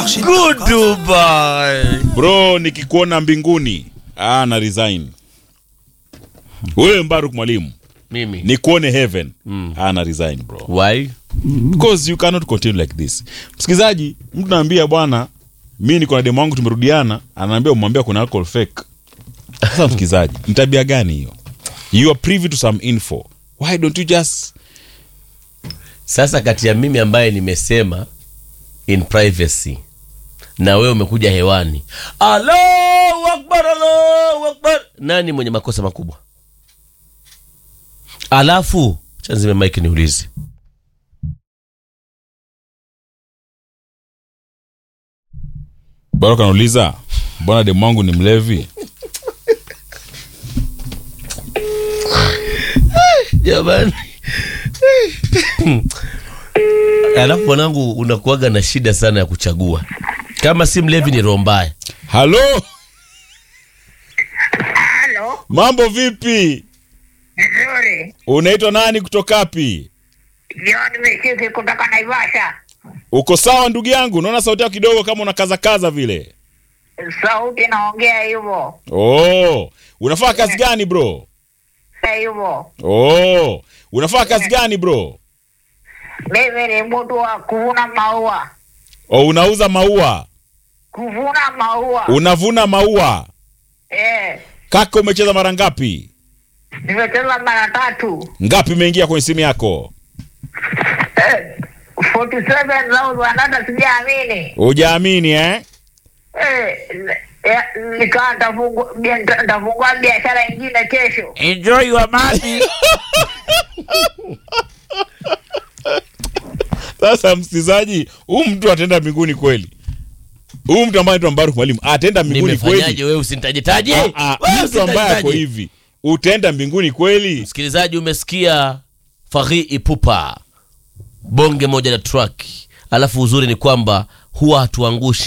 Goodbye. bro nikikuona mbinguni ah, na resign wewe mbaruk mwalimu Mimi. nikuone heaven mm. ah, na resign bro Why? because you cannot continue like this msikilizaji mtu naambia bwana mi niko na demu wangu tumerudiana anaambia umwambia kuna alcohol fake sasa msikilizaji ni tabia gani hiyo you are privy to some info why don't you just Sasa kati ya mimi ambaye nimesema in privacy na wewe umekuja hewani, Allahu akbar, Allahu akbar, nani mwenye makosa makubwa? Alafu chanzime mike niulize, bado kanauliza mbona demu wangu ni mlevi jamani. Alafu mwanangu, unakuaga na shida sana ya kuchagua, kama si mlevi ni roho mbaya. halo Halo, mambo vipi nzuri. unaitwa nani kutokapi John Misiki kutoka Naivasha. uko sawa ndugu yangu unaona sauti yako kidogo kama unakazakaza vile Sauti naongea hivyo oh unafanya kazi gani bro hivyo. oh unafanya kazi gani bro Mimi ni mtu wa kuvuna maua, oh unauza maua kuvuna maua. unavuna maua Eh, kaka umecheza mara ngapi nimecheza mara tatu. ngapi imeingia kwenye simu yako Eh, 47,000 hata sijaamini. hujaamini eh Eh, eh, nikaa nitafungua bia- nita- nitafungua biashara ingine kesho. Enjoy your money. sasa msikilizaji huu mtu ataenda mbinguni kweli huu mtu ambaye anaitwa mbaruk mwalimu ataenda mbinguni Nimefanyaje kweli wewe usintajetaje? Ah, ah, Wewe mtu ambaye ako usintajetaje? hivi utaenda mbinguni kweli Msikilizaji, umesikia Faghi Ipupa bonge moja la track, alafu uzuri ni kwamba huwa hatuangushi